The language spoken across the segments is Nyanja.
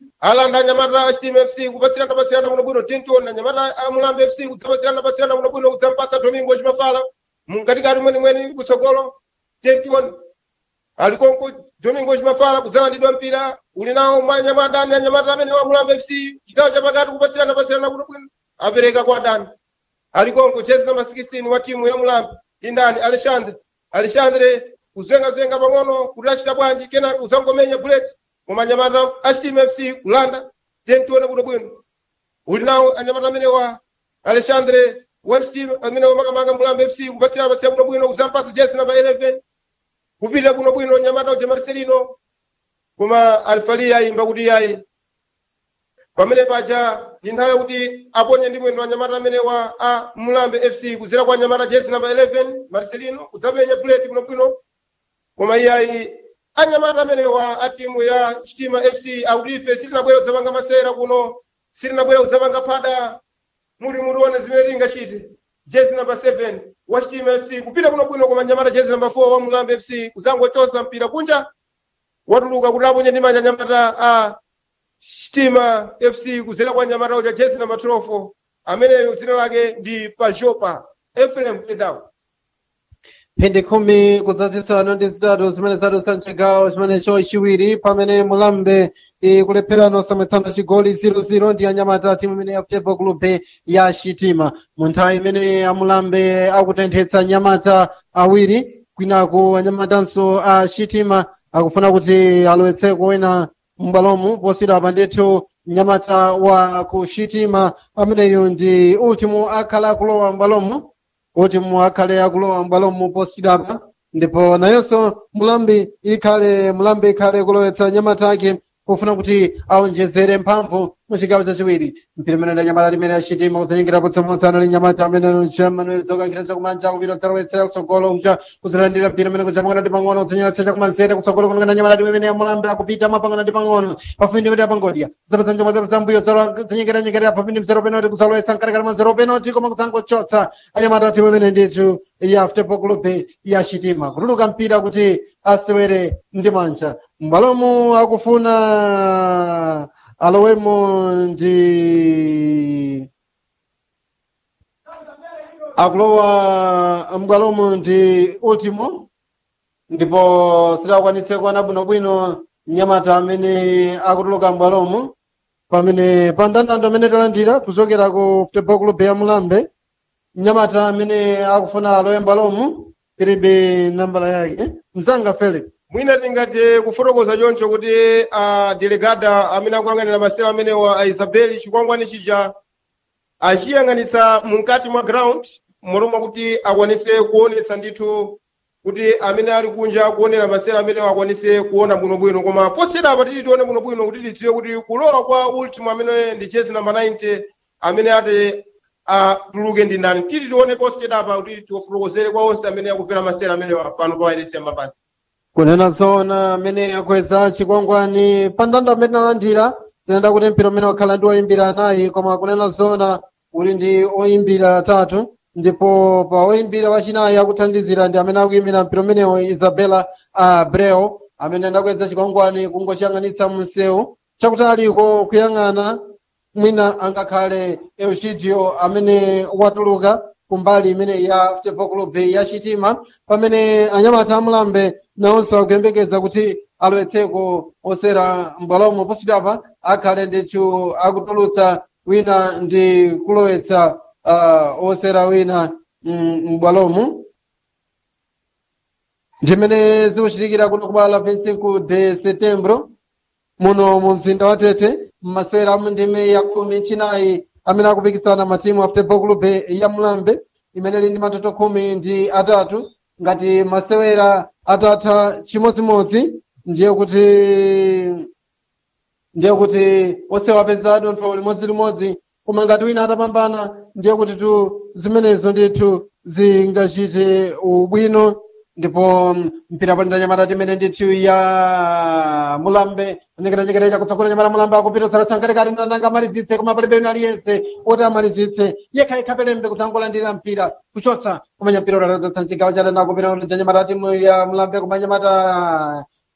alanda anyamata a chitima fc kupatsirana patsirana kuno bwino tinton anyamata a mulambe fc kudzapatsirana patsirana kuno bwino kudzampatsa domingo chimafala mkatikati mwenimweni kutsogolo tinton ali konko domingo chimafala kudzalandidwa mpira uli nawo manyamata ani anyamata amene wa mulambe fc chigawo chapakati kupatsirana patsirana kuno bwino apereka kwa dani ali konko jezi namba 16 wa timu ya mulambe indani alexandre alexandre kuzengazenga pang'ono kuti achita bwanji kenaka uzangomenya bullet koma anyamata a chitima fc kulanda tentione kuno bwino uli nawo anyamata amene wa alexandre wa fc amene wamakamanga mulambe fc kupatsirana patsirana kuno bwino kudzampasa jezi namba 11 kupita kuno bwino nyamata uja marcelino koma alifalia imba kuti yayi pamene paja ndi nthawi yakuti aponye ndi mwendo wa nyamata amene wa a mulambe fc kudzera kwa nyamata jezi namba 11 marcelino kudzamenya bullet kuno bwino koma iyayi anyamata amene wa a timu ya chitima fc akuti ife sitinabwera kudzapanga masera kuno sitinabwera kudzapanga phada muri murione zimene tingachite jezi namba 7 wa chitima fc kupita kuno bwino koma nyamata jezi namba 4 wa mulambe fc kudzangochosa mpira kunja watuluka kuti aponye ndi manja nyamata a chitima fc kudzera kwa nyamata uja jezi namba 12 ameneyo dzina lake ndi pajopa efrem pedao phindi khumi kudzazisana ndi zitatu zimene zadusa mchigawo chimenecho chiwiri pamene mulambe ikulepherana osamwetsana chigoli 0-0 ndi anyamata timu imene ya football club ya chitima mu nthawi imene amulambe akutenthetsa anyamata awiri kwinaku anyamatanso a chitima akufuna kuti alowetseko wena m'bwalomu posiyidwa pa ndithu mnyamata wa ku chitima ameneyo ndi ultimo akhala akulowa m'bwalomu kuti muakhale akulowa m'bwalomu posiyidwapa ndipo nayonso mulambi ikhale mulambi ikhale kulowetsa nyamata ake pofuna kuti aonjezere mphamvu muchigawo chachiwiri mpira imene ndanyamata limene achitima kudzanyengera potsamotsa ali nyamata amene manuel zokankhira chakumanja kupita kudzalowetsera kutsogolo kuja kuzilandira mpira imene kudzamangana ndi pang'ono kudzanyeretsa chakumanzere kutsogolo kunongana nyamata limwe imene yamulambi akupita mwapangana ndi pang'ono pafupi ndi apangodya zapeza njombo zapeza mbuyo zanyengeranyengerera pafupi ndi mzero penalty kudzalowetsa mkatikati mwa zero penalty koma kudzangochotsa anyamata timu imene ndithu ya football club ya chitima kutuluka mpira kuti asewere ndi manja m'bwalomu akufuna alowemo ndi akulowa m'bwalomu ndi ultimo ndipo sidakwanitse kuona bwinobwino mnyamata amene akutuluka m'bwalomu pamene pa ndandanda amene talandira kuchokera ku football club ya mulambe mnyamata amene akufuna alowe m'bwalomu ilibe nambala yake mzanga felix mwina tingati kufotokoza choncho kuti a delegada amene akuyang'anira masewera amenewa a isabeli chikwangwani chija achiyang'anitsa mukati mwa ground momwe kuti akwanise kuonetsa ndithu kuti amene ali kunja kuonera masewera amenewa akwanise kuona bwinobwino koma posiyedapa titi tione bwinobwino kuti tidziwe kuti kulowa kwa ultimo amene ndi jezi namba 90 amene ati atuluke ndi ndani titi tione posiyedapa kuti tiwafotokozere kwa onse amene akumvera masewera amenewa pano pa wailesi yambapati kunena zoona amene akweza chikwangwani pa ndanda amene alandira tinenda kuti mpira umene wakhala ndi oyimbira anayi koma kunena zoona uli ndi oyimbira atatu ndipo pa oyimbira wachinayi akuthandizira ndi amene akuyimbira mpira umenewo isabela abreu amene ndakweza chikwangwani kungochiyang'anitsa msewu chakutaliko kuyang'ana mwina angakhale eugidio amene watuluka kumbali imene ya football club ya chitima pamene anyamata amulambe nawonso akuyembekeza kuti alowetseko osera m'bwalomo posidapa akhale ndithu akutulutsa wina ndi kulowetsa uh, osera wina m'bwalomo ndimene zikuchitikira kuno kubala 25 de setembro muno mu mzinda wa tete m'masewera mu ndime ya khumi chinayi amene akupikisana matimu a football club ya mulambe imene ili ndi matoto khumi ndi atatu ngati masewera atatha chimodzimodzi ndiye kuti ndiye kuti onse apeza dontho limodzilimodzi koma ngati wina atapambana ndiye kuti tu zimenezo ndithu zingachite ubwino ndipo mpira palinda nyamata timene ndithu ya mulambe nyekeranyekere chakutsogolo nyamata mulambe akupita usalatsa nkatikati ndananga amalizitse koma palibe wina aliyense oti amalizitse yekha yekha pelembe kudzangolandira mpira kuchotsa kumanya mpira utatadzatsa mchigawo cha dana kupita uja nyamata timu ya mulambe kumanya nyamata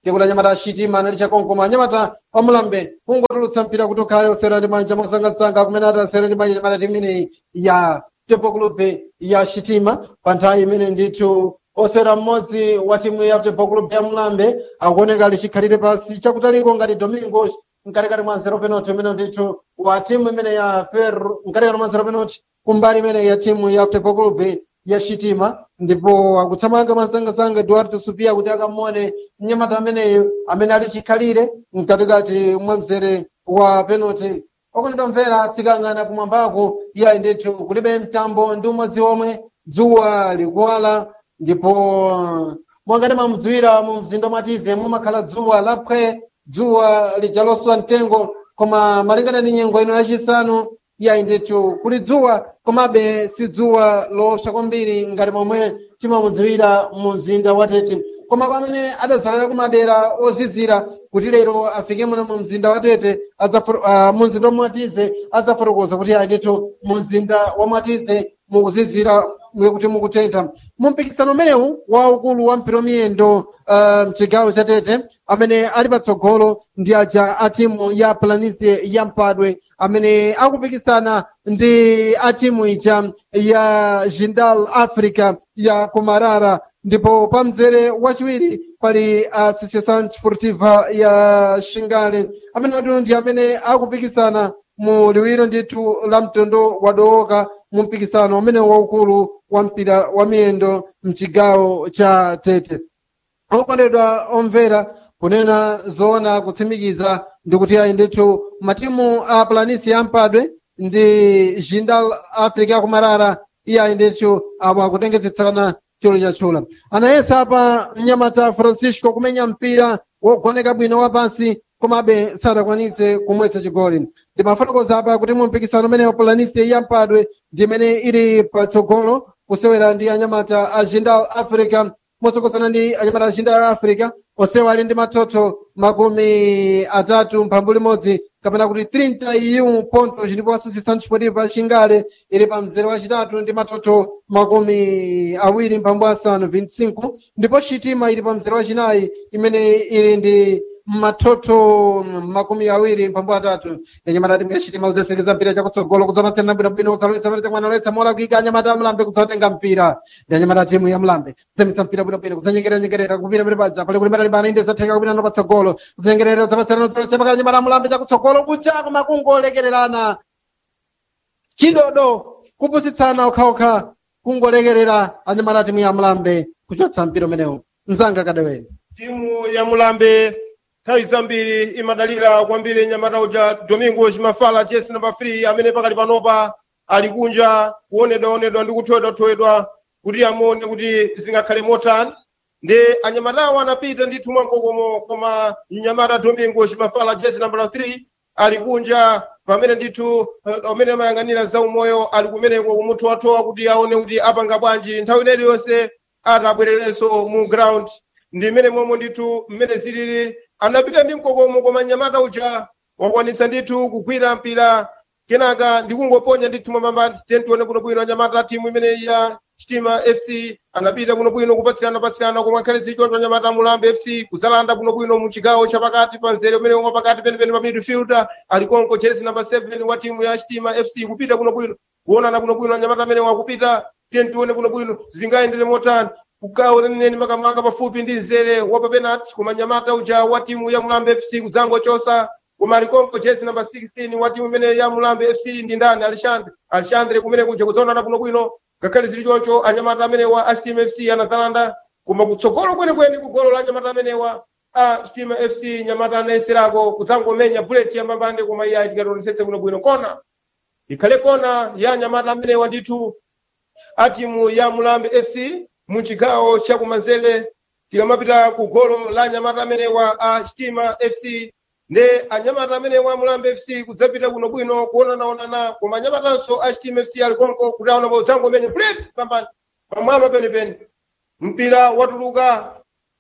tikuti anyamata achitima anali chakonkoma anyamata amulambe kungotulutsa mpira kuti ukhale osewera ndi manja mwasangasanga kumene ati asewera ndi manja anyamata timu imeneyi ya football club ya chitima pa nthawi imene ndithu osewera mmodzi wa timu ya football club ya mulambe akuoneka ali chikhalire pasi chakutaliko ngati domingos mkatikati mwa zero penalty imene ndithu wa timu imene ya ferro mkatikati mwa zero penalty kumbali imene ya timu ya football club ya chitima ndipo akuthamanga masangasanga eduardo supia kuti akamuone mnyamata ameneyo amene ali chikhalire mkatikati mwa mzere wa penalty okondedwa mvera tikang'ana kumwambako iye ndithu kulibe mtambo ndi umodzi omwe dzuwa likuwala ndipo mwangati mamudziwira mu mzinda mwatize mumakhala dzuwa lapwe dzuwa lijaloswa mtengo koma malingana ndi nyengo ino yachisanu iye ndithu kuli dzuwa komabe si dzuwa lowopsa kwambiri ngati momwe timamudziwira mu mzinda watete koma kwa amene adazalira kumadera ozizira kuti lero afike muno mu mzinda watete uh, mu mzinda wamwatize adzafotokoza kuti ndithu mu mzinda wamwatize mukuzizira kuti mukutentha mu mpikisano umenewu waukulu wa mpira miyendo uh, mchigawo cha tete amene ali patsogolo ndi aja a timu ya planície ya mpadwe amene akupikisana ndi a timu ija ya jindal africa ya kumarara ndipo pa mzere wachiwiri pali associação desportiva ya xingale amene atu ndi amene akupikisana mu liwiro ndithu la mtondo wadowoka mu mpikisano umene waukulu wa mpira wa miyendo mchigawo cha tete okondedwa omvera kunena zoona kutsimikiza ndikuti ayi ndithu matimu a planisi yampadwe ndi jindal africa yakumarara iye ayi ndithu apo akutengezetsana cholo chatchula anayesa apa mnyamata francisco kumenya mpira wogoneka bwino wapansi komabe sadakwanitse kumwetsa chigoli ndimafotokoza apa kuti mu mpikisano umenewo planisi yampadwe ndi imene ili patsogolo kusewera ndi anyamata a jindal africa motsogozana ndi anyamata a jindal africa onsewa ali ndi mathotho makumi atatu mphambu limodzi kapena kuti 31 ponto ndipo associação desportiva xingale ili pa mzere wachitatu ndi mathotho makumi awiri mphambu asanu 25 ndipo xitima ili pa mzere wachinayi imene ili ndi mathotho makumi awiri mphambu atatu yanyamata timu ya xitima kuzesekeza mpira chakutsogolo kudzamatsirana bwinobwino kudzaloletsa maletse mwana loletsa mola kuika anyamata amlambe kudzatenga mpira ndi anyamata timu ya mlambe kudzamitsa mpira bwinobwino kudzanyengeranyengerera kupira pali paja pali kuti matali bana inde zatheka kupita no patsogolo kudzengerera kudzamatsirana kudzaloletsa pakati anyamata amlambe chakutsogolo kuchako makungolekererana chidodo kupusitsana okhaokha kungolekerera anyamata timu ya mlambe kuchotsa mpira umenewu mzanga kadewere timu ya mulambe nthawi zambiri imadalira kwambiri nyamata uja domingo chimafala jesi namba 3 amene pakali panopa ali kunja kuonedwaonedwa ndi kuthowedwathoedwa kuti amuone kuti zingakhale motani ndi anyamatawo anapita ndithu mwamkokomo koma mnyamata domingo chimafala jesi namba 3 ali kunja pamene ndithu amene amayang'anira za umoyo ali kumeneko kumuthowathowa kuti aone kuti apanga bwanji nthawi ineyi yonse atabwererenso mu ground ndi mmene momwe ndithu mmene zilili anapita ndi mkokomo koma nyamata uja wakwanitsa ndithu kugwira mpira kenaka ndikungoponya ndithu mwambamba tentione bwinobwino anyamata timu imene ya chitima fc anapita bwinobwino kupatsirana patsirana koma akhale zichoncho anyamata mulambe fc kudzalanda bwinobwino mu chigawo chapakati pa mzere umene umwe pakati penipeni pa midfielder ali konko jezi namba 7 wa timu ya chitima fc kupita bwinobwino kuonana bwinobwino anyamata amene wakupita tentione bwinobwino zingayendere motani kugawo lenileni makamaka pafupi ndi mzere wa papenati koma nyamata uja wa timu ya mulambe fc kudzangochosa koma alikonko jezi namba 16 wa timu imene ya mulambe fc ndi ndani alexandre alexandre kumene kuja kudzaonana bwinobwino ngakhale zili choncho anyamata amene wa achitima fc anadzalanda koma kutsogolo kwenikweni kugolo la anyamata amenewa a chitima fc nyamata anayeserako kudzangomenya buleti yambambande koma iye ayitikatonesetse bwinobwino kona ikhale kona ya anyamata amenewa ndithu a timu ya mulambe fc muchigawo chakumanzere tikamapita ku golo la anyamata amenewa a chitima fc nde anyamata amenewa mulambe fc kudzapita bwinobwino kuonanaonana koma anyamatanso a chitima fc ali konko kuti aona udzangomenya buleti pambani pamwamba penipeni mpira watuluka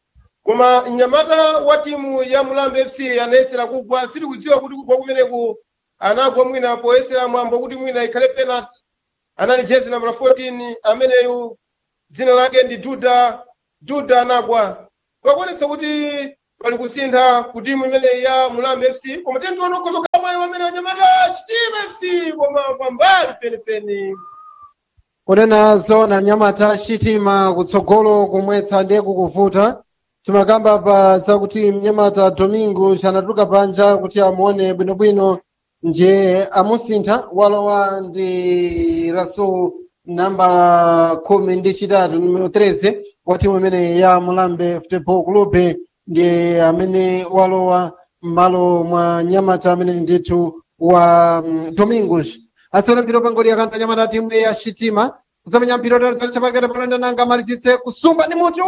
koma mnyamata wa timu ya mulambe fc anayesera kugwa sili kudziwa kuti kugwa kumeneku anagwa mwina poyesera mwambo kuti mwina ikhale penalty anali jezi namba 14 ameneyu dzina lake ndi juda juda anagwa pakuonetsa kuti pali kusintha ku timu imeneyi ya mulambe fc koma tentiona kukhozokhala mwayi wamene wanyamata chitima fc koma pambali penipeni kunena zona nyamata chitima kutsogolo kumwetsa ndiye kukuvuta timakamba pa zakuti mnyamata domingo chanatuluka panja kuti amuone bwinobwino ndiye amusintha walowa ndi rasul namba khumi ndi chitatu numero 13 wa timu imene ya mulambe football club ndiye amene walowa m'malo mwa nyamata amene ndithu wa mm, domingos asewera mpira pangoli yakantha nyamata timu ya chitima kusamenya mpira utalizali chapakati panonda nanga amalizitse kusumba ndi mutu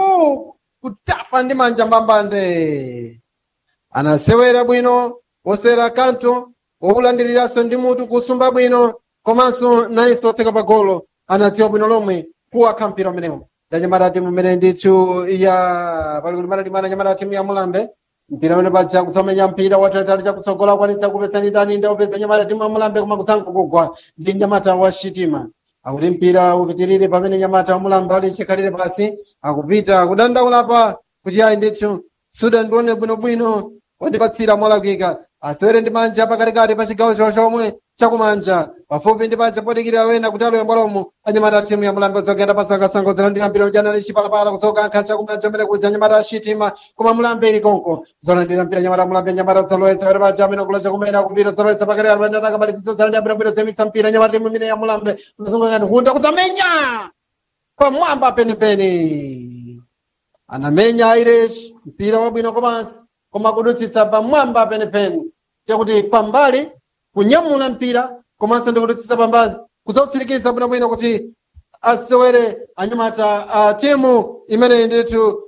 kutapa ndi manja mbambande anasewera bwino osewera kanto woulandiriranso ndi mutu kusumba bwino komanso nayenso otseka pa golo anadziwa bwino lomwe kuwakha mpira umenewu ndanyamata timu imene ndithu ya pali kuti matatimana nyamata timu ya mulambe mpira umene paja kusamenya mpira watalitali chakutsogola akwanitsa kupesa ndi ndani ndaupesa nyamata timu ya mulambe koma kusankho kugwa ndi nyamata wa chitima akuti mpira upitirire pamene nyamata wa mulambe ali chikhalire pasi akupita kudandaula pa kuti ayi ndithu suda ndione bwinobwino wandipatsira molakwika asewere ndi manja pakatikati pa chigawo chawo chomwe chakumanja pafupi ndi paja podikirira wena kuti alowe bwalomo anyamata timu ya mulambe odzogenda pasangasanga ozalandira mpira ujana li chipalapala kutsoka nkha chakumanja amene kuja nyamata achitima koma mulambe ili konko zolandira mpira nyamata mulambe nyamata zalowetsa pali paja amene kula chakumena kupita zalowetsa pakati alwenda akamalizitsa zolandira bwinobwino zemitsa mpira nyamata timu imene ya mulambe kuzasungangani hunda kudzamenya pamwamba penipeni anamenya irish mpira wabwino komanso koma kudutsitsa pamwamba penipeni chakuti pambali kunyamula mpira komanso ndi kudutsitsa pambali kusausirikiza bwinobwino kuti asewere anyamata a timu imene ndithu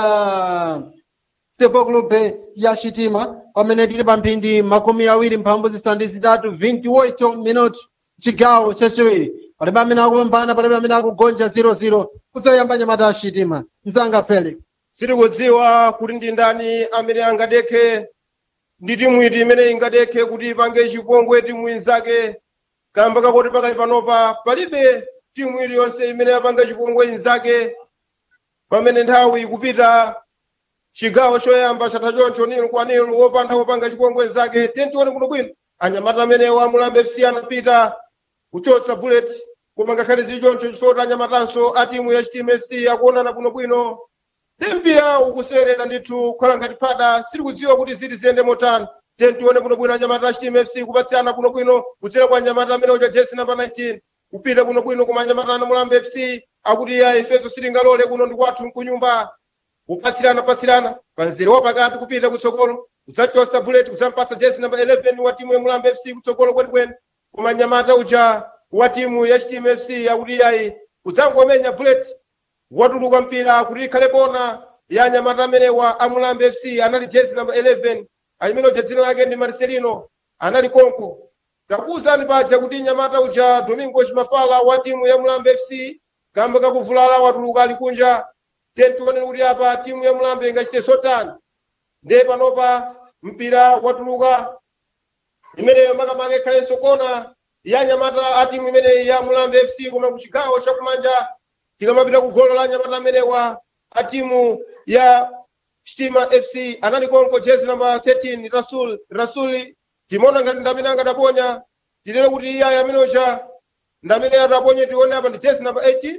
ya football club ya chitima pamene tili pa mphindi makumi awiri mphambu zisanu ndi zitatu 28 minuti chigawo chachiwiri palibe amene akupambana palibe amene akugonja 00 kudzayamba nyamata a chitima mzanga felix sitikudziwa kuti ndi ndani amene angadekhe ndi timu iti imene ingadekhe kuti ipange chipongwe timu inzake kamba kakuti pakali panopa palibe timu iliyonse imene yapanga chipongwe inzake pamene nthawi ikupita chigawo choyamba chatha choncho nilu kwa nilu wopanda kupanga chipongwe inzake tentione kuno bwino anyamata amene wa mulambe fc anapita kuchotsa bullet koma ngakhale zili choncho chifukwa anyamatanso a timu ya chitima fc akuonana bwinobwino ndi mpira ukuserera ndithu kukhala ngati phada sitikudziwa kuti ziti ziyende motani tentione bwinobwino anyamata a chitima fc kupatsirana bwinobwino kudzera kwa anyamata amene uja jesi namba 19 kupita bwinobwino koma anyamata ana mulambe fc akuti ya ifeso sitingalole kuno ndi kwathu kunyumba kupatsirana patsirana panzere wapakati kupita kutsogolo kudzachosa bullet kudzampasa jesi namba 11 wa timu ya mulambe fc kutsogolo kwenikweni koma anyamata uja wa timu ya chitima fc akuti yayi kudzangomenya bullet watuluka mpira kuti ikhale kona ya anyamata amenewa a mulambe fc anali jesi namba 11 alimene uja dzina lake ndi marcelino anali konko takuwuzani paja kuti nyamata uja domingo chimafala wa timu ya mulambe fc kamba kakuvulala watuluka ali kunja tentione kuti apa timu ya mulambe ingachite sotani ndiye panopa mpira watuluka imeneyo makamaka ikhalenso kona ya nyamata a timu imeneyi ya mulambe fc koma kuchigawo chakumanja tikamapita ku golo la nyamata amenewa a timu ya chitima fc anali konko jezi namba 13 rasul rasuli timaona ngati ndamene angadaponya tilere kuti iyayi ameneocha ndamene adaponya tione apa ndi jezi namba 18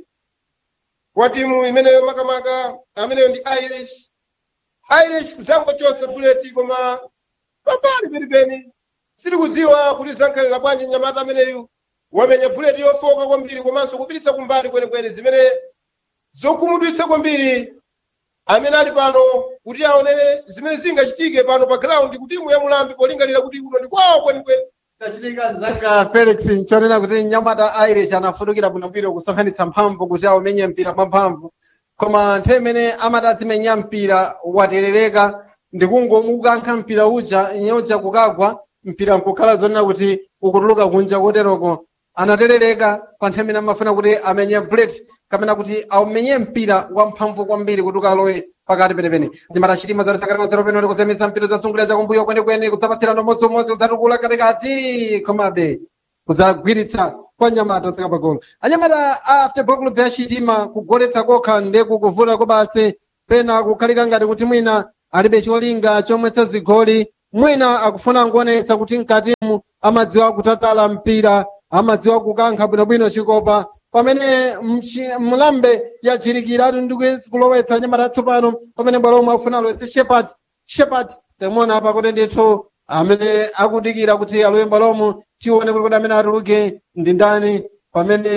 kwa timu imeneyo makamaka ameneyo ndi irish irish kudzangochosa buleti koma pambali penipeni sitikudziwa kuti zankhalira bwanji nyamata ameneyu wamenya buleti yofoka kwambiri komanso kupititsa kumbali kwenikweni zimene zokhumudwitsa kwambiri amene ali pano kuti aonere zimene zingachitike pano pa ground kuti timu ya mulambe polingalira kuti kuno ndi kwawo kwenikweni tachitika mzanga felix nchonena kuti nyamata irish anafutukira bwinobwino kusonkhanitsa mphamvu kuti aumenye mpira mwamphamvu koma nthawi imene amati azimenya mpira waterereka ndikungomukankha mpira uja inyoja kukagwa mpira nkukhala zonena kuti ukutuluka kunja koteroko anaterereka pa nthawi imene amafuna kuti amenye bullet kapena kuti aumenye mpira wamphamvu kwambiri kuti ukalowe pakati penepene nyamata chitima zotisakati mazero penoti kuzemitsa mpira zasungulira chakumbuyo kwenikweni kudzapatsirana umodzimodzi kudzatukula katikati komabe kudzagwiritsa kwa nyamata otseka pagolo anyamata a football club ya chitima kugoletsa kokha nde kukuvuta kobasi pena kukhalika ngati kuti mwina alibe cholinga chomwetsa zigoli mwina akufuna kuonetsa kuti mkatimu amadziwa kutatala mpira amadziwa kukankha bwinobwino chikopa pamene mchi- mlambe yachirikiratu ndi kulowetsa nyamata tsopano pamene bwalo lomwe afuna alowetse shepat shepat tamuona apa kuti ndithu amene akudikira kuti alowe bwalomo tione kuti kuti amene atuluke ndi ndani pamene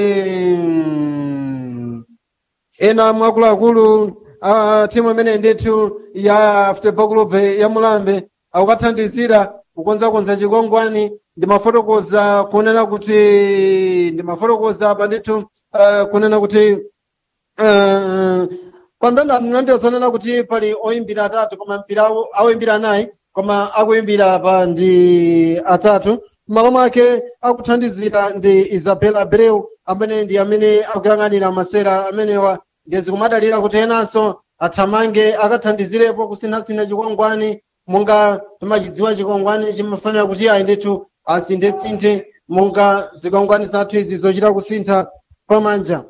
mm, ena mwakuluakulu a timu imene ndithu ya football club ya mulambe akukathandizira kukonzakonza chikongwani ndimafotokoza kunena kuti ndimafotokoza apa ndithu uh, kunena kuti uh, pamndandatu nandiyosanena kuti pali oyimbira atatu koma mpira awo- awoyimbira anayi koma akuyimbira apa ndi atatu m'malo mwake akuthandizira ndi isabel abreu amene ndi amene akuyang'anira masera amenewa ngezi kumadalira kuti enanso athamange akathandizirepo kusinthasintha chikwangwani monga timachidziwa chikwangwani chimafanira kuti ayi ndithu asinthe-sinthe monga zikwangwani zathu izi zochita kusintha pamanja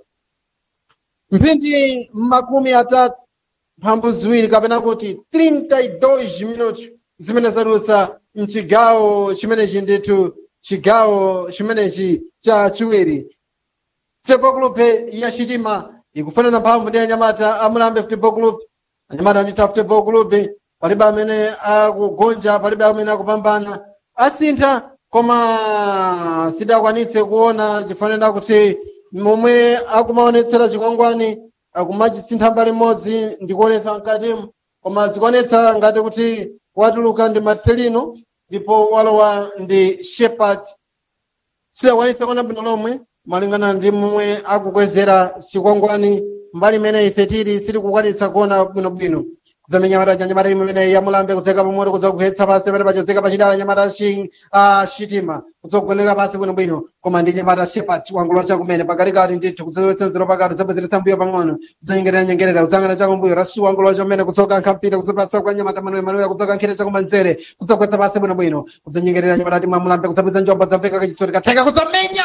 mphindi makumi atatu mphambu ziwiri kapena kuti 32 minutos zimene zadutsa mchigawo chimenechi ndithu chigawo chimenechi cha chiwiri football club ya chitima ikufanana mphamvu ndi anyamata amulambe football club anyamata nditha football club palibe amene akugonja palibe amene akupambana asintha koma sidakwanitse kuona chifanana kuti momwe akumaonetsera chikwangwani akumachisintha mbali imodzi ndikuonetsa mkatimu koma zikuonetsa ngati kuti watuluka ndi marcelino ndipo walowa ndi shepard sidakwanitse kuona bwino lomwe malingana ndi momwe akukwezera chikwangwani mbali imene ife tili sitikukwanitsa kuona bwinobwino kudzamenya nyamata cha nyamata imene yamulambe kudzeka pamoto kudza kugwetsa pasi pamene pachozeka pachidala nyamata shi- ah, shitima kudzogoneka pasi bwinobwino koma ndi nyamata shepat wangula chakumene pakatikati ndithu kudzeretse nzero pakati kudzabwezeretsa mbuyo pang'ono kudzanyengerera nyengerera kudzang'ana chakumbuyo rasu wangula chomene kudzoka nkhampira kudzapatsa kwa nyamata manuel manuel kudzoka nkhira chakumanzere kudzagwetsa pasi bwinobwino kudzanyengerera nyamata timwamulambe kudzabweza njomba dzamveka kachisoti katheka kudzamenya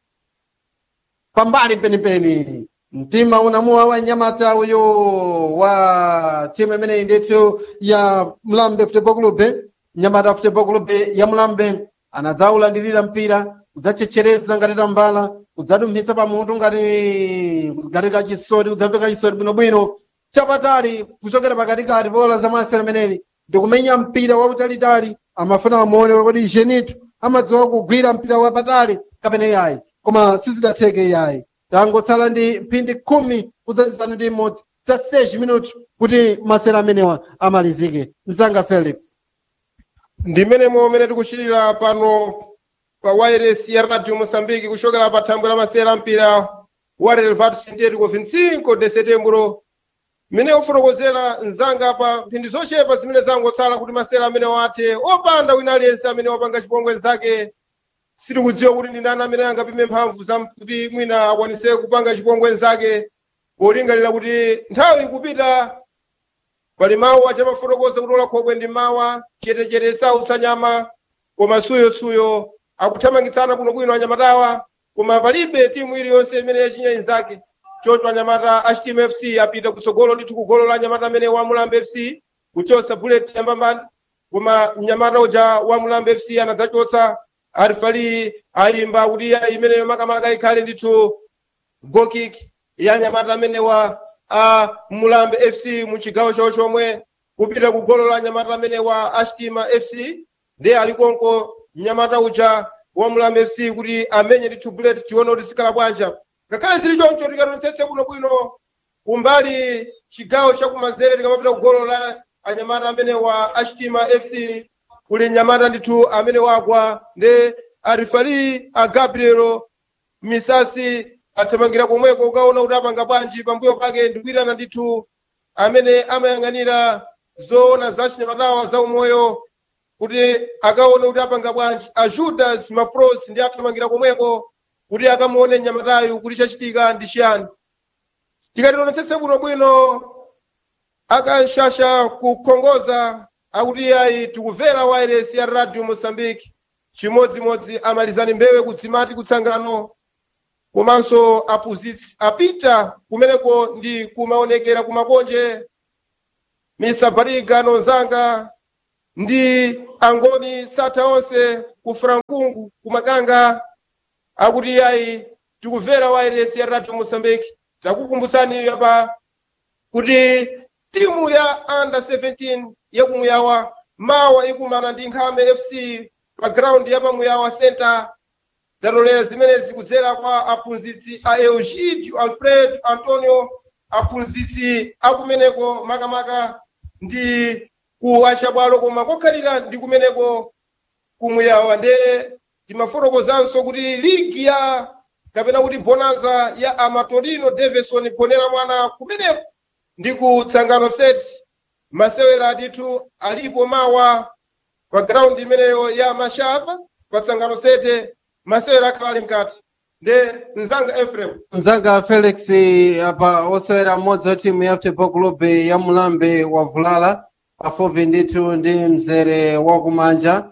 pambali penipeni mtima unamuwa wa nyamata uyo wa timu imeneyi ndithu ya mlambe football club nyamata football club ya mlambe anadzaulandirira mpira kudzachechereza ngati tambala kudzadumphitsa pamutu ngati ngati kachisoti kudzamveka chisoti bwinobwino chapatali kuchokera pakatikati bola za masera ameneli ndikumenya mpira wautalitali amafuna amuone kodi jenitu amadziwa kugwira mpira wapatali kapena yayi koma sizidatheke yayi tangotsala ndi mphindi khumi kudzazisanu ndi imodzi za 6 minuti kuti masera amenewa amalizike msanga felix ndimene momene tikuchitira pano pa wireless ya radio moçambique kuchokera pa thambwe la masera mpira wa relevado sintético 25 de setembro mmene ufotokozera mzanga pa mphindi zochepa zimene zangotsala kuti masera amene wathe opanda wina aliyense amene wapanga chipongwe zake sitikudziwa kuti ndi ndani amene angapime mphamvu za kuti mwina akwanise kupanga chipongwe zake polingalira kuti nthawi ikupita pali mawu achamafotokoza kuti ola khobwe ndi mawa chetechete sautsa nyama koma suyosuyo akuthamangitsana bwinobwino anyamatawa koma palibe timu iliyonse imene yachinya inzake choncho anyamata a chitima fc apita kutsogolo ndithu kugolo la anyamata amene wa mulambe fc kuchotsa bullet yambambani koma mnyamata uja wa mulambe fc anadzachotsa arifali ayimba kuti iya imeneyo makamaka ikhale ndithu gokik ya anyamata amene wa a mulambe fc mu chigawo chawo chomwe kupita ku golo la anyamata amene wa astima fc ndiye alikonko mnyamata uja wa mulambe fc kuti amenye ndithu bullet tione kuti zikhala bwanja ngakhale zili choncho tikanonetsetse bwinobwino kumbali chigawo chakumanzere tikamapita ku golo la anyamata amene wa astima fc kuli nyamata ndithu amene wagwa ndi arifali a gabriel misasi athamangira komweko ukaona kuti apanga bwanji pambuyo pake ndikuitana ndithu amene amayang'anira zoona za chinyamatawa za umoyo kuti akaone kuti apanga bwanji a judas mafros ndi athamangira komweko kuti akamuone nyamatayu kuti chachitika ndi chiyani tikationetsetse bwinobwino akanshasha kukhongoza akuti ayi tikumvera wireless ya radio mozambique chimodzimodzi amalizani mbewe kudzimati kutsangano komanso aphunzitsi apita kumeneko ndi kumaonekera kumakonje misa bariga nonzanga ndi angoni satha onse ku frankungu ku makanga akuti ayi tikumvera wairesi ya radio mosambiki takukumbutsani apa kuti timu ya under 17 yakumuyawa mawa ikumana ndi nkhame fc pa ground ya pamuyawa center zalolera zimenezi kudzera kwa aphunzitsi a eugídio alfred antonio aphunzitsi akumeneko makamaka ndi ku achabwalo koma kokhalira ndi kumeneko kumuyawa nde timafotokozanso kuti ligi ya kapena kuti bonanza ya amatorino davison ponera mwana kumeneko ndi ku tsangano set masewera atithu alipo mawa pa ground imeneyo ya mashava pa tsangano sete masewera akhala ali mkati nde mzanga efrem mzanga felix apa osewera mmodzi wa timu ya football club ya mulambe wa vulala pafupi ndithu ndi mzere wakumanja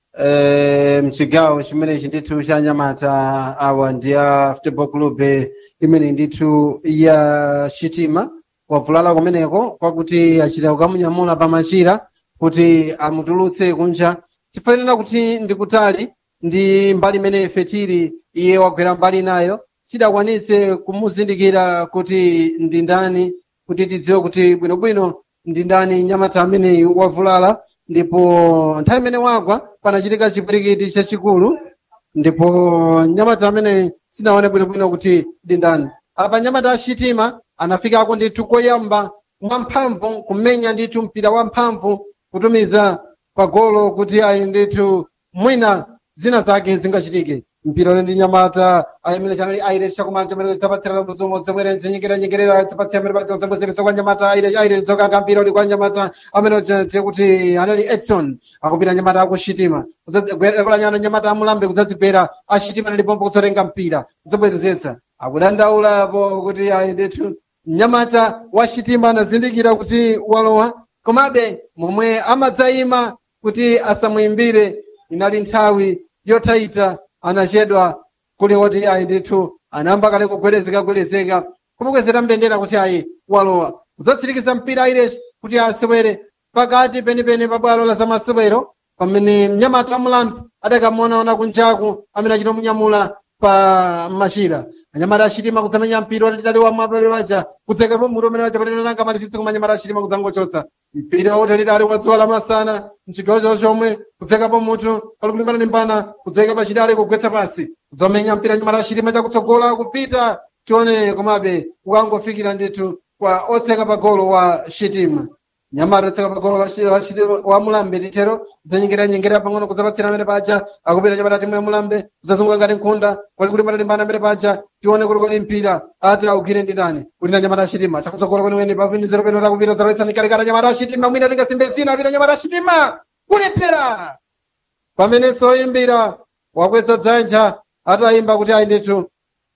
eh, mchigawo chimenechi ndithu cha nyamata awa ndi ya football club imene ndithu ya chitima wavulala kumeneko kwakuti achita kukamunyamula pamachira kuti amutulutse kunja chifanira kuti ndikutali ndi mbali imene ife tili iye wagwera mbali nayo tidakwanitse kumuzindikira kuti ndi ndani kuti tidziwe kuti bwinobwino ndi ndani nyamata ameneyu wavulala ndipo nthawi imene wagwa panachitika chipwirikiti chachikulu ndipo nyamata amene sinaone bwinobwino kuti ndi ndani apa nyamata achitima anafikako ndithu koyamba mwamphamvu kumenya ndithu mpira wamphamvu kutumiza pagolo kuti ayi ndithu mwina zina zake zingachitike mpira ule ndi nyamata ayimene chanali aires chakumanja amene zapatsirana mudzumo zomwere nzinyikira nyikirira zapatsira amene pacho zambwezeretsa kwa nyamata aires aires zokanga mpira uli kwa nyamata amene tiye kuti anali edson akupita nyamata akushitima kulanyana nyamata amulambe kudzadzigwera ashitima nalipompo kutsotenga mpira kudzabwezezetsa akudandaulapo kuti ayi ndithu mnyamata wa shitima anazindikira kuti walowa komabe momwe amadzayima kuti asamuyimbire inali nthawi yotaita anachedwa kuli oti ayi ndithu anayamba kale kugwedezeka gwedezeka kumukwezera mbendera kuti ayi walowa kudzatsirikiza mpira aires kuti asewere pakati penipeni pa bwalo la zamasewero pamene mnyamata amulambi adakamuonaona kunjaku amene achita munyamula pa machira anyamata achitima kuzamenya mpira watalitali wa mapere waja kudzekapo mutu umene waja palinananga malisitsi koma anyamata achitima kudzangochotsa mpira watalitali wa dzuwa lamasana mchigawo chawo chomwe kudzekapo mutu palikulimbana limbana kudzeka pachidale kugwetsa pasi kudzamenya mpira anyamata achitima chakutsogola kupita tione komabe kukangofikira ndithu kwa otseka pa golo wa shitima nyamata otseka pa golo wa Shi- wa Shitima- wa mulambe titero kudzanyengera nyengera pang'ono kudzapatsira amene paja akupita nyamata timu ya mulambe kudzazunguka ngati nkhunda pali kulimbana limbana amene paja tione kuti kodi mpira ati augire ndi ndani kuti na nyamata achitima chakutsogola kwenikweni pavinizero peno takupita zalowetsa mikalikala nyamata achitima mwina lingasimbe zina apita nyamata achitima kulephera pamenenso oyimbira wakweza dzanja atayimba kuti ayi ndithu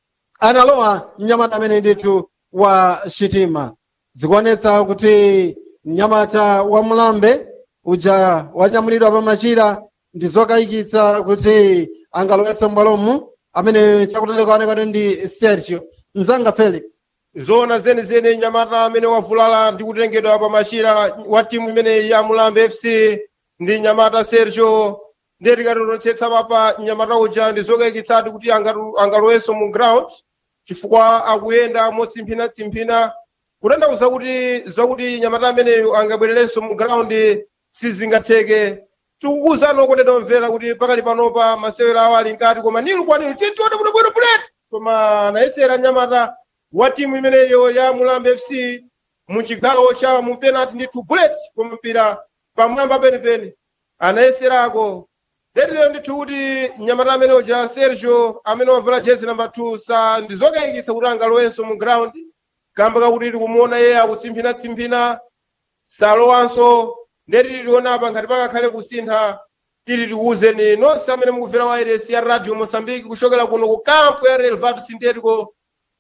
analowa mnyamata amene ndithu wa shitima zikuonetsa kuti mnyamata wa mulambe uja wanyamulidwa pa machira ndi zokayikitsa kuti angalowetse m'bwalomu amene chakutalika oneka kuti ndi sergio mzanga felix zona zenizeni nyamata amene wavulala ndi kutengedwa pa machira wa timu imene ya mulambe fc ndi nyamata sergio ndiye tikatotonetsetsa papa nyamata uja ndi zokayikitsatu kuti angatu- angalowenso mu ground chifukwa akuyenda motsimphina-tsimphina kutanthauza kuti zakuti nyamata ameneyo angabwererenso mu ground sizingatheke tikukuwuzani okondedwa mvera kuti pakali panopa masewero awo ali nkati koma nilu kwanilu titione bwinobwino buleti koma anayesera nyamata wa timu imeneyo ya mulambe fc mu chigawo cha mu penalty ndithu bullet koma mpira pamwamba penipeni anayeserako lero ndithu kuti nyamata amene uja sergio amene wavala jezi namba 2 sa ndi zokayikitsa kuti angalowenso mu ground kamba kakuti tikumuona iye akutsimphina-tsimphina salowanso ndeti tiliona apa ngati pakakhale kusintha tili tikuwuzeni nonse amene mukumvera wairesi ya radio moçambique kuchokera kuno ku campo ya relvado sintético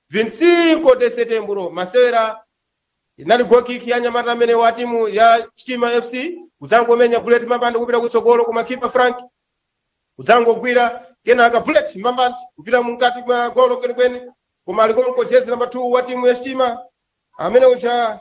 25 de setembro masewera inali gokiki ya nyamata amene wa timu ya chitima fc kudzangomenya bullet mambandi kupita kutsogolo koma kipa frank kudzangogwira kenaka bullet mambandi kupita mukati mwa golo kwenikweni koma alikonko jezi namba 2 wa timu ya chitima amene uja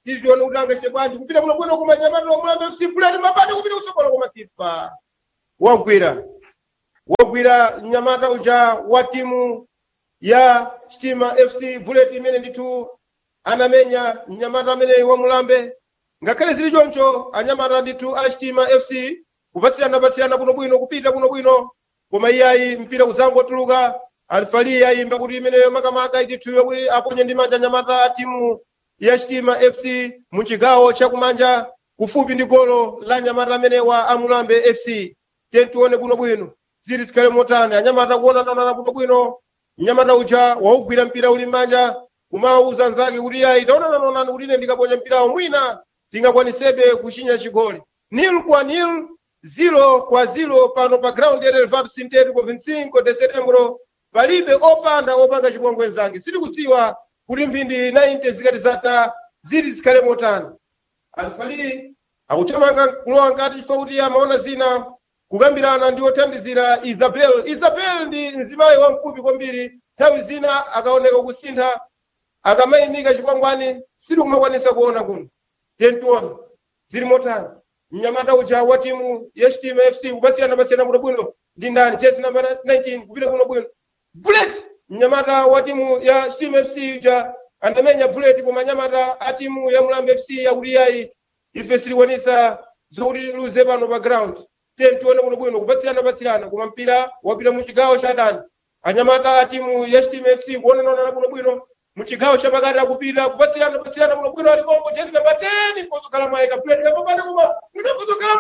tizione kuti angaite bwanji kupita kuno bwino koma nyamata wamulambe fc buleti mabade kupita kusokola koma kipa wagwira wagwira mnyamata uja wa timu ya stima fc bullet imene ndithu anamenya mnyamata amene wamulambe ngakhale zili choncho anyamata ndithu a stima fc kupatsirana patsirana bwinobwino kupita bwinobwino koma iyayi mpira kudzangotuluka alifali yayimba kuti imeneyo makamaka ndithu kuti aponye ndi manja anyamata a timu ya stima fc mu chigawo chakumanja kufupi ndi golo la anyamata amenewa amulambe fc tiye tione bwinobwino zili zikhale motani anyamata kuonanana bwinobwino mnyamata uja waugwira mpira uli m'manja kumawuza nzake kuti yayi taonananaonani kuti ine ndikaponya mpirawo mwina tingakwanisebe kuchinya chigoli nil kwa nil zilo kwa zilo pano pa ground ya relvado sintético 25 de setembro palibe opanda opanga chipongwe nzake sitikudziwa kuti mphindi 90 zikati zata zili zikhale motani alifali akuthamanga kulowa nkati chifukwa kuti amaona zina kukambirana ndi othandizira isabel isabel ndi mzimayi wamfupi kwambiri nthawi zina akaoneka kusintha akamayimika chikwangwani sitikumakwanisa kuona kuno tentiona zili motani mnyamata uja wa timu ya stima fc kupatsirana patsirana bwinobwino ndi ndani jezi namba 19 kupita bwinobwino bullet mnyamata wa timu ya stima fc uja andamenya bullet koma nyamata a timu ya mulambe fc yakuti yayi ife silikwanisa zokuti tiluze pano pa ground tiye tione bwinobwino kupatsirana patsirana koma mpira wapita mu chigawo cha dani anyamata a timu ya stima fc kuonanana bwinobwino mu chigawo chapakati akupita kupatsirana patsirana bwinobwino ali kongo jezi namba 10 kozokhala mwayika bullet kapapana koma mwina kozokhala